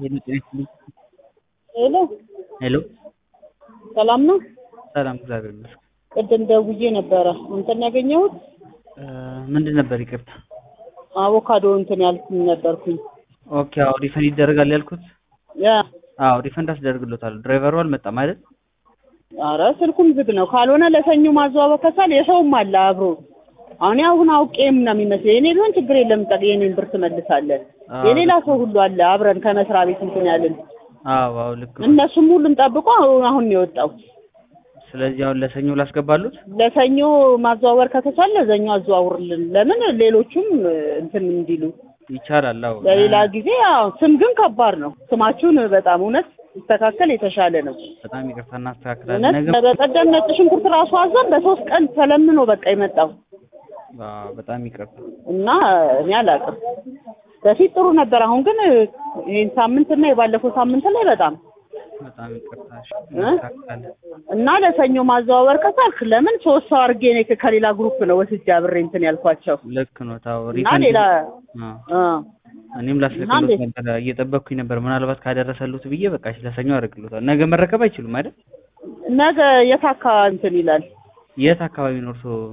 ሄሎ ሄሎ ሰላም ነው? ሰላም፣ እግዚአብሔር ይመስገን። ቅድም ደውዬ ነበረ እንትን ያገኘሁት እ ምንድን ነበር? ይቅርታ። አቮካዶ እንትን ያልኩኝ ነበርኩኝ። ኦኬ፣ አዎ ሪፈንድ ይደረጋል ያልኩት። ያ አዎ ሪፈንድ አስደርግሎታል። ድራይቨሩ አልመጣም አይደል? አረ ስልኩም ዝግ ነው። ካልሆነ ለሰኞ ማዘዋወር ከቻል የሰውም አለ አብሮ። አሁን አሁን አውቄም ነው የሚመስለኝ። የኔ ቢሆን ችግር የለም ጠቅ የኔን ብር ትመልሳለን። አዎ፣ የሌላ ሰው ሁሉ አለ አብረን ከመስሪያ ቤት እንትን ያልን አዎ፣ አዎ ልክ ነው። እነሱም ሁሉም ጠብቆ አሁን አሁን ነው የወጣው። ስለዚህ አሁን ለሰኞ ላስገባሉት። ለሰኞ ማዘዋወር ከተቻለ ለሰኞ አዘዋውርልን። ለምን ሌሎቹም እንትን እንዲሉ ይቻላል። አዎ ለሌላ ጊዜ ያው ስም ግን ከባድ ነው። ስማችሁን በጣም እውነት ሲስተካከል የተሻለ ነው። በጣም ይቅርታ እናስተካክላለን። እውነት ነገ በቀደም ነጭ ሽንኩርት ራሱ አዘን በሶስት ቀን ተለምኖ በቃ የመጣው አዎ፣ በጣም ይቅርታ። እና እኔ አላውቅም። በፊት ጥሩ ነበር። አሁን ግን ይህን ሳምንት እና የባለፈው ሳምንት ላይ በጣም በጣም ይቅርታ። እሺ፣ እ? እናስተካክላለን። እና ለሰኞ ማዘዋወር ከቻልክ ለምን ሶስት ሰው አድርጌ እኔ ከሌላ ግሩፕ ነው ወስጄ አብሬ እንትን ያልኳቸው ልክ ነው። ታው እና ሪፈንድ ሌላ አዎ አ እኔም እና ላስልክሎት እንዴት? ነበር እየጠበቅኩኝ ነበር። ምናልባት ካደረሰሉት ብዬ በቃ እሺ፣ ለሰኞ አደርግሎታል። ነገ መረከብ አይችሉም አይደል? ነገ የት አካባቢ እንትን ይላል? የት አካባቢ ነው እርስዎ